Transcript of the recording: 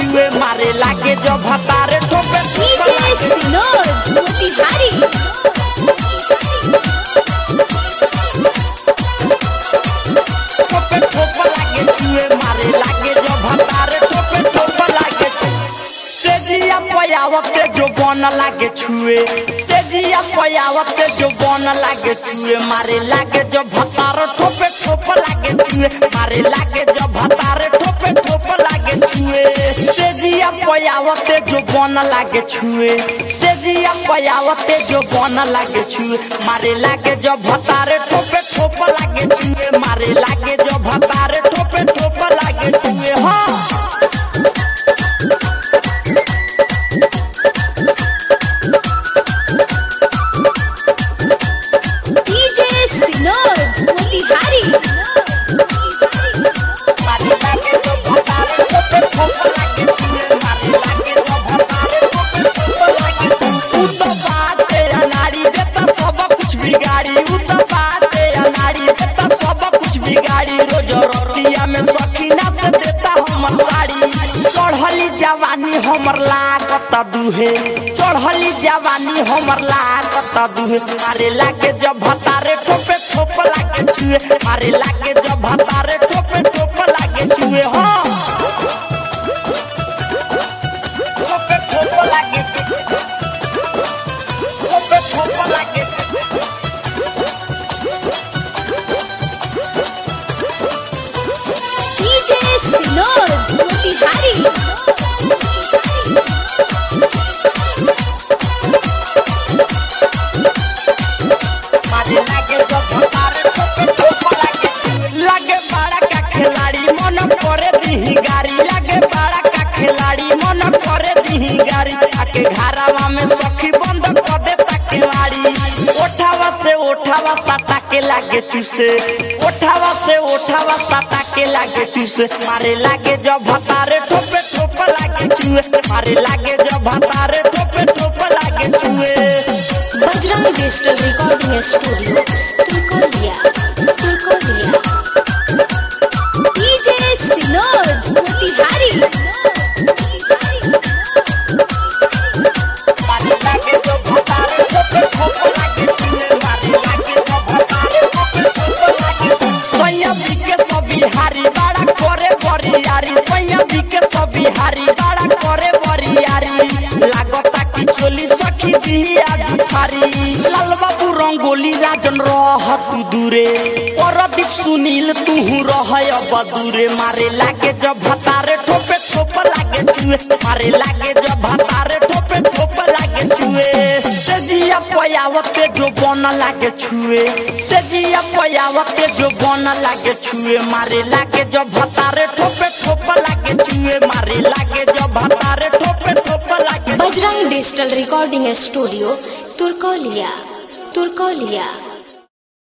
छुए मारे लागे जो भतारे ठोपे ठोपे DJ Sinod Motihari ठोपे ठोपे लागे छुए मारे लागे जो भतारे ठोपे ठोपे लागे सेजिया पयावते जो बन लागे छुए सेजिया पयावते जो बन लागे छुए मारे लागे जो भतारे ठोपे ठोपे लागे छुए मारे लागे जो भतारे ठोपे ठोपे लागे छुए सेजिया पयावते जो बन लागे छुए सेजिया पयावते जो बन लागे छुए मारे लागे जो भतारे ठोपे ठोपे लागे छुए मारे लागे जो भतारे ठोपे ठोपे लागे छुए हाँ DJ Sinod Motihari मारे लागे जो भतारे ठोपे ठोपे लागे छुए मारे लागे जो भतारे ठोपे ठोपे लागे छुए उ तो बात है अनाड़ी देता सब कुछ बिगाड़ी उ तो बात है अनाड़ी देता सब कुछ बिगाड़ी रोज रोटिया में सकीना से देता हमर साड़ी चढ़ली जवानी हमर लागत दुहे चढ़ली जवानी हमर लागत दुहे मारे लागे जब भतारे ठोपे ठोपे लागे छुए मारे लागे जब भतारे ठोपे ठोपे लागे छुए हाँ ठोपे ठोपे लागे ठोपे ठोपे लागे DJ Sinod Motihari मारे लागे जब भतारे ठोपे ठोपे लागे लागे बड़ा का खिलाड़ी मन करे दीही गाड़ी लागे बड़ा का खिलाड़ी मन करे दीही गाड़ी आके घरावा में सखी बंद कर दे तकवाड़ी ओठावा से ओठावा सटा के लागे चूसे ओठावा से ओठावा सटा के लागे चूसे मारे लागे जब भतारे ठोपे ठोपे लागे चूहे मारे लागे जब भतारे ठोपे ठोपे लागे चूहे Bajrang Digital Recording Studio Turkolia Turkolia DJ Sinod Motihari मारे लागे जो भतारे ठोपे ठोपे लागे चूहे मारे लागे जो भतारे ठोपे ठोपे लागे सैया बिके सब बिहारी बड़ा करे बरियारी सैया बिके सब बिहारी बड़ा करे बरियारी लागता कि चोली सखी दिया दुखारी लाल बाबू रंगोली राजन रह तू दूरे परदीप सुनील तू रह अब दूरे मारे लागे जब भतारे ठोपे ठोपे लागे चुए मारे लागे जब भतारे ठोपे ठोपे लागे छुए सेजिया पयावते जो बन लागे छुए सेजिया पयावते जो बन लागे छुए मारे लागे जो भतारे ठोपे ठोपे लागे छुए मारे लागे जो भतारे ठोपे ठोपे लागे Bajrang Digital Recording Studio Turkolia Turkolia